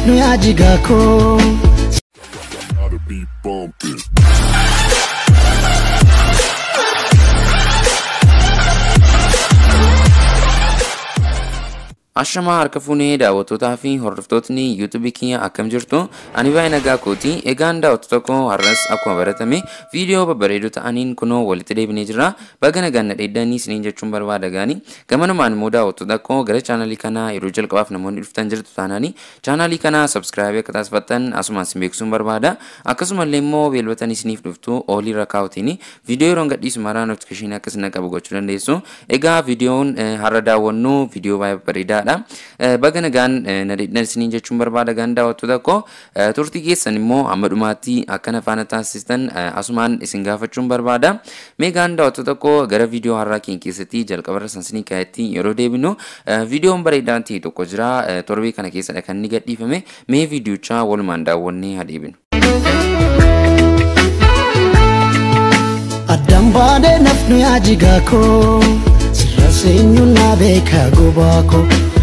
nafnu yaa jigaa koo. Gotta be bumping. Ashamaa harka fuunee daawwattootaa fi hordoftootni yuutuubii kiyya akkam jirtu ani baay'ee nagaa kooti egaan daawwattoota koo har'as akkuma baratame viidiyoo babbareedoo ta'aniin kunoo walitti deebinee jira baga nagaan na dheeddanii isiniin jechuun barbaada gaani gamanumaan immoo daawwattoota koo gara chaanalii kanaa yeroo jalqabaaf namoonni dhuftan jirtu taanaanii chaanalii kanaa sabskiraaybii akka taasifattan asumas beeksisuun barbaada akkasumallee immoo beelwatan isiniif dhuftu oolii rakaawutiin viidiyoo yeroo gadhiisu maraa notifikashinii akkas na qabu gochuu dandeessu egaa viidiyoon har'a daawwannu viidiyoo baay'ee bareedaadha. Baga nagaan na dheedhan isiniin jechuun barbaada gaan daawwattoota koo turtii keessan immoo amma dhumaatti akkana faana taasistan asumaan isin gaafachuun barbaada. Mee gaan daawwattoota koo gara viidiyoo har'aa keenya keessatti jalqabarra sansinii kaayatti yeroo deebinu viidiyoon bareedaan ta'e tokko jira torbee kana keessadha kan inni gadhiifame mee viidiyochaa walumaan daawwannee haa deebinu. Addaan baadee nafnu yaa jigaa koo sirra seenyuun naa beekaa gobaa koo.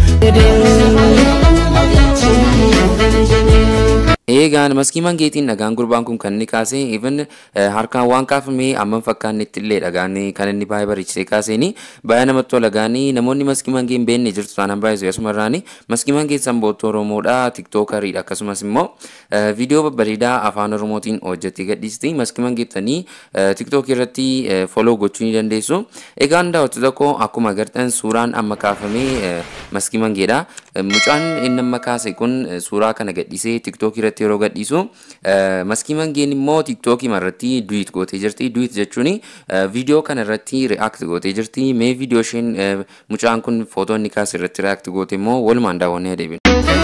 Eegaan maskii mangeetiin dhagaan gurbaan kun kan inni kaase even harkaan waan kaafamee amma fakkaannetti illee dhagaan kan inni baay'ee bareechisee kaaseeni baay'ee namatti tola gaanii namoonni maskii mangee hin beekne jirtu taanaan baay'ee asuma irraani maskii mangee sanbootoo Oromoodha tiktookariidha akkasumas immoo viidiyoo babbareedaa afaan Oromootiin hojjettee gadhiisti maskii mangeettanii tiktookii irratti foloo gochuu ni dandeessu egaan daawwattoota koo akkuma agartan suuraan amma kaafamee maskii mangeedha mucaan inni amma kaase kun suuraa kana gadhiisee tiktookii irratti yeroo gadhiisu maskii mangeen immoo tiktookii irratti duwit gootee jirti duwit jechuun viidiyoo kana irratti react gootee jirti mee viidiyoo isheen mucaan kun footoo inni kaase irratti react goote immoo walumaan daawwannee adeemna.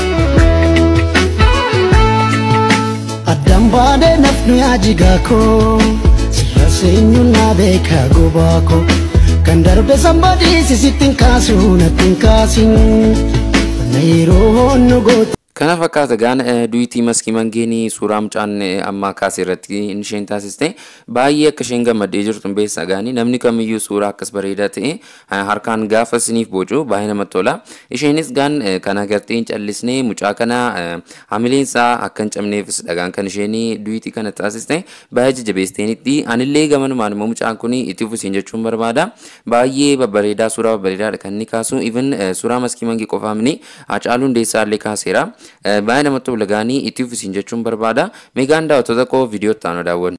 Addaan baadee nafnu yaa jigaa koo sirra seenyuun naa beekaa gobaa koo kan darbe sambadii sisittiin kaasuu natti hin kaasin na yeroo nu goote. Kana fakkaata gaana duwitii maskii mangeenii suuraa mucaan amma kaase irratti isheen taasiste baay'ee akka isheen gammaddee jirtu beessa gaanii namni kamiyyuu suuraa akkas bareedaa ta'e harkaan gaafa isiniif bocu baay'ee namatti tola. Isheenis gaan kan agartee hin callisnee mucaa kana hamileen isaa akka hin cabneefis dhagaan kan isheen duwitii kana taasiste baay'ee jajjabeesteenitti anillee gamanumaan immoo mucaan kun itti fufiin jechuun barbaada. Baay'ee babbareedaa suuraa babbareedaadha kan inni kaasu even suuraa maskii mangee qofaa mini Hacaaluu Hundeessaa illee kaaseera. baay'ee namatti tola gaanii itti fufiin jechuun barbaada. Meegaan daawwattoota koo viidiyoo itti aanu daawwannu.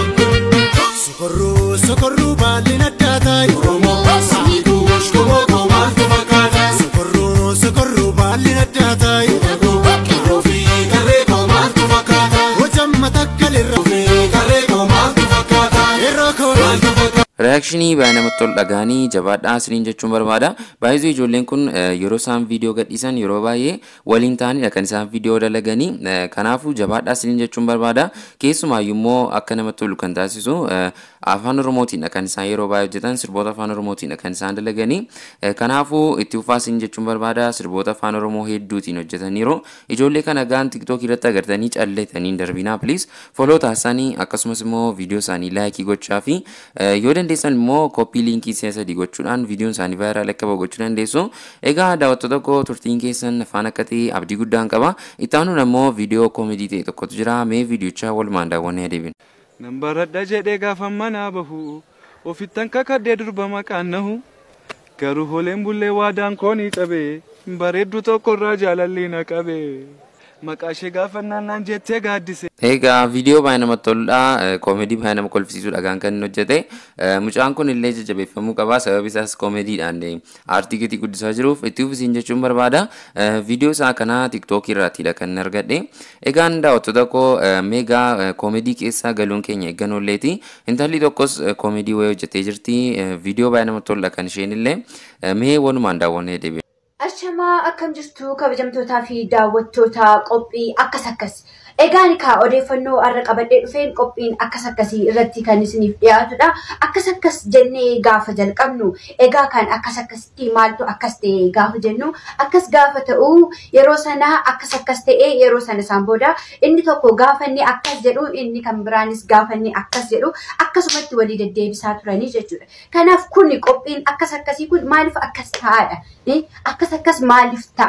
Sokorruu sokorruu baalleen addaa ta'e Oromoo Sibiituu Oshkomoo Koomaantu fakkaata Sokorruu sokorruu baalleen addaa ta'e Qirroo fi qarree Koomaantu fakkaata Hojamma takkalirra fi qarree Koomaantu fakkaata Irroo Koomaantu fakkaata. Reaakshinii baay'ee namatti tolu dhagaanii jabaadhaa isiniin jechuun barbaada. Baay'ee ijoolleen kun yeroo isaan viidiyoo gadhiisan yeroo baay'ee waliin ta'anidha kan isaan viidiyoo dalaganii. Kanaafuu jabaadhaa isiniin jechuun barbaada. Keessumaayyuu immoo akka namatti tolu kan taasisu afaan Oromootiidha kan isaan yeroo baay'ee hojjetan sirboota afaan Oromootiidha kan isaan dalaganii. Kanaafuu itti fufaa isiniin jechuun barbaada. Sirboota afaan Oromoo hedduutiin hojjetaniiru. Ijoollee kana gaan tiktookii irratti agartanii calleetanii darbinaa please foloo taasisanii akkasumas immoo viidiyoo isaanii laayikii gochaa fi yoo dandeessan immoo kooppii liinkii si'a sadii gochuudhaan viidiyoon isaanii vaayiraal akka bahu gochuu dandeessu. Egaa daawwattoota koo turtiin keessan afaan akka ta'e abdii guddaan qaba. Itti aanuun ammoo viidiyoo koomedii ta'e tokkotu jira. Mee viidiyochaa walumaan daawwannee adeemna. Nan baradha jedhee gaafa manaa bahu ofittan kakadhee durba maqaan nahu garuu hooleen bullee waadaan koonii qabee bareeddu tokkorraa jaalalli na qabee maqaa ishee gaafannaan naan jettee gaaddise. Egaa viidiyoo baay'ee namatti toludha. Koomedii baay'ee nama kolfisiisudha kan kan inni hojjete. Mucaan kun illee jajjabeeffamuu qaba. Sababi isaas koomediidhaan aartii gatii guddisaa jiruuf itti fufisiin jechuun barbaada. Viidiyoo isaa kana tiktookii irraatidha kan inni argadhe. Egaan daawwattoota koo meegaa koomedii keessaa galuun keenya eeggannoolleeti. Intalli tokkos koomedii wayii hojjetee jirti. Viidiyoo baay'ee namatti toludha kan isheen illee. Mee walumaan daawwannee deebi'e. Ashamaa akkam jirtu kabajamtootaa fi daawwattoota qophii akkas akkas. Egaan kaa odeeffannoo har'a qabadhee dhufeen qophiin akkas akkasii irratti kan isiniif dhiyaatudha. Akkas akkas jennee gaafa jalqabnu egaa kan akkas akkasitti maaltu akkas ta'e gaafa jennu akkas gaafa ta'u yeroo sana akkas akkas ta'e yeroo sana isaan booda inni tokko gaafa inni akkas jedhu inni kan biraanis gaafa inni akkas jedhu akkasumatti walii deddeebisaa turanii jechuudha. Kanaaf kuni qophiin akkas akkasii kun maaliif akkas ta'aadha? Akkas akkas maaliif ta'a?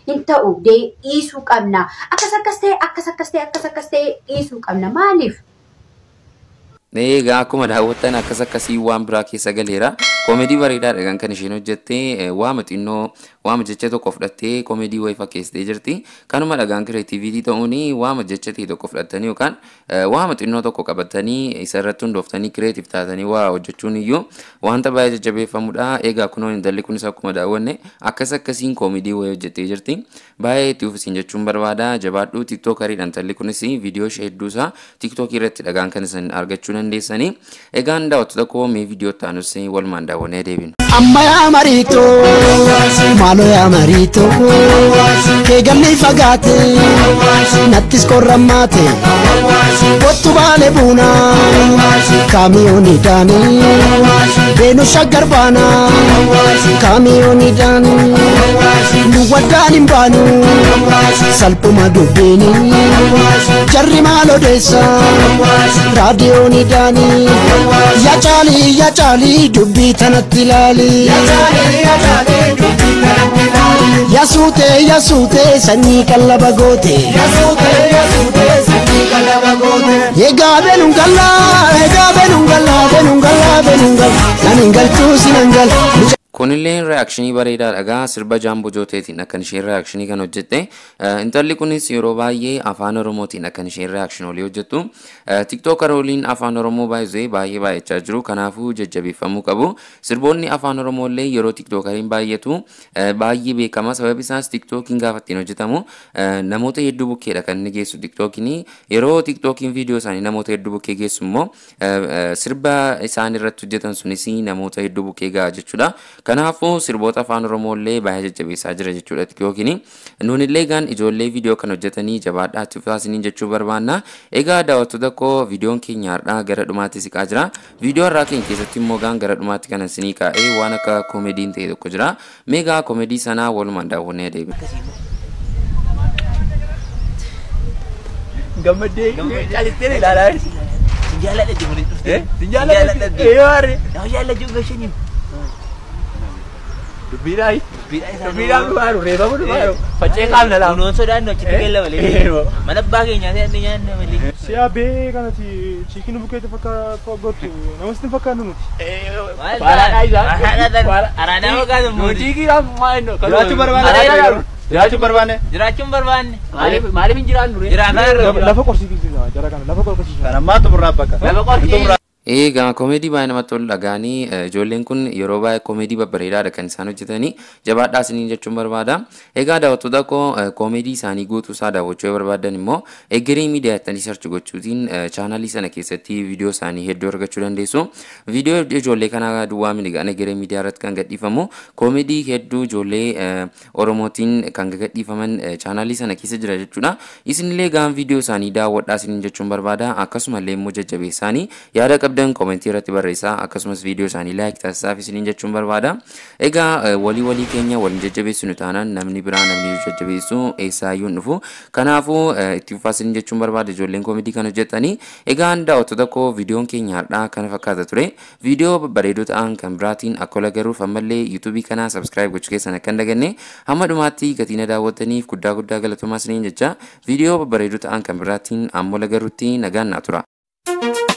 hin ta'u dhiisuu qabna. Akkas akkas ta'e akkas akkas ta'e akkas akkas ta'e dhiisuu qabna. Maaliif? Egaa akkuma daawwattan akkas akkasii waan biraa keessa galeera. Koomedii bareedaadha kan kan isheen hojjettee waama xinnoo waama jecha tokko fudhattee koomedii wayii fakkeessitee jirti. Kanuma dhagaan kireetiiviitii ta'uun waama jecha ta'e tokko fudhattanii yookaan waama xinnoo tokko qabatanii isa irratti hundooftanii kireetiif taatanii waa hojjechuun iyyuu wanta baay'ee jajjabeeffamudha. Egaa kunoo intalli kunis akkuma daawwanne akkas akkasiin koomedii wayii hojjettee jirti. Baay'ee itti ufisiin jechuun barbaada. Jabaadhuu tiktookaridha intalli kunis viidiyoo ishee hedduusaa tiktookii irratti dhagaan kan isin argachuu dandeessanii. Egaan daawwattoota koo mee viidiyoo taanus walumaan daawwannee deebinu. amma yaa mariito maaloo yaa mariito keegalli fagaate nattis korrammaate kottu baale buuna kaamiyooni daani beenu shaggar baana kaamiyooni daani nu waddaan hin baanu salphuma dubbiini jarri maal odeessa raadiyooni daani yaa caalii yaa caalii dubbii tanatti ilaali yaa suutee yaa suutee sanyii qallaba goote egaa beenuun gallaa egaa beenuun gallaa beenuun gallaa beenuun gallaa nan hin galchuu sin hin gal Kunillee reaakshinii bareedaadha gaa sirba jaamboo jooteetiin akkan isheen reaakshinii kan hojjette. Intalli kunis yeroo baay'ee afaan oromootiin akkan isheen reaakshinii hojjettu. Tiktookarooliin afaan oromoo baay'ee baay'ee baay'achaa jiru kanaafuu jajjabeeffamuu qabu. Sirboonni afaan oromoollee yeroo tiktookariin baay'atu baay'ee beekama sababi isaas tiktookiin gaafa ittiin hojjetamu namoota hedduu bukkeedha kan inni geessu tiktookiin yeroo tiktookiin viidiyoo isaanii namoota hedduu bukkee geessu immoo sirba isaan irratti hojjetan sunis namoota hedduu bukkee ga'a jechuudha. Kanaafuu sirboota afaan Oromooillee baay'ee jajjabeessaa jira jechuudha tiktookiin. Nunillee gaan ijoollee viidiyoo kan hojjetanii jabaadhaa itti fufaasiniin jechuu barbaanna. Egaa daawwattoota koo viidiyoon keenya har'aa gara dhumaatti siqaa jira. Viidiyoo har'aa keenya keessatti immoo gaan gara dhumaatti kan isinii kaa'ee waan akka koomediin ta'e tokko jira. Meegaa koomedii sanaa walumaan daawwannee deebiin. gammadee calittee ilaalaa jirti. Jaaladha jimuun dhuftee. Jaaladha. Ee waarre. Yoo jaalladhu gashaniif. Dubbiidhaayi. Dubbiidhaa isaa. Dubbiidhaan dhufaaru reefamu dhufaaru. Faccee qaamna laamu. Kunuun sodaannu achitti galla malee. Eeyyoo. Mana abbaa keenyaa ta'e nyaanne malee. Si'a bee kanatti chiikiin bukeetti fakkaatu namatti hin fakkaannu nuti. Baalaadhaa isaa. Araadaa fakkaatu Yoo muuti. chiikiidhaan maa inni. Jiraachuu barbaanne. Araadaa Jiraachuu barbaanne. Jiraachuun barbaanne. Maaliif maaliif hin jiraannu ree? Jiraataa irra. Lafa qorsiisiisa jara kana lafa qorsiisiisa. Kan ammaa xumurraa bakka. Lafa qorkii. Egaa koomedii baay'ee namatti tolu dhagaanii ijoolleen kun yeroo baay'ee koomedii babbareedaadha kan isaan hojjetanii jabaadhaa isiniin jechuun barbaada. Egaa daawwattoota koo koomedii isaanii guutuu isaa daawwachuu yoo barbaadan immoo egeree miidiyaa jettanii sarchi gochuutiin chaanaalii sana keessatti viidiyoo isaanii hedduu argachuu dandeessu. Viidiyoo ijoollee kanaa duwwaa minigaan egeree miidiyaa irratti kan gadhiifamu koomedii hedduu ijoollee Oromootiin kan gadhiifaman chaanaalii sana keessa jira jechuudha. Isinillee gaan viidiyoo isaanii daawwadhaa isiniin jechuun barbaada. Akkasumallee immoo jajjabeessaanii yaada qabdan koomentii irratti barreessaa akkasumas viidiyoo isaanii laayik taasisaaf isiniin jechuun barbaada. Egaa walii walii keenya waliin jajjabeessinu taanaan namni biraa namni nu jajjabeessu eessaayyuu hin dhufu. Kanaafuu itti fufaa isiniin jechuun barbaada ijoolleen koomedii kan hojjetanii. Egaa daawwattoota koo viidiyoon keenya har'aa kana fakkaata ture. Viidiyoo babbareedoo ta'an kan biraatiin akka ola garuuf ammallee yuutuubii kanaa sabskiraayib gochuu keessan akka hin daganne hamma dhumaatti gatii na daawwattaniif guddaa guddaa galatoomaa isiniin jecha viidiyoo babbareedoo ta'an kan biraatiin amma ola garuutti nagaan naa tura.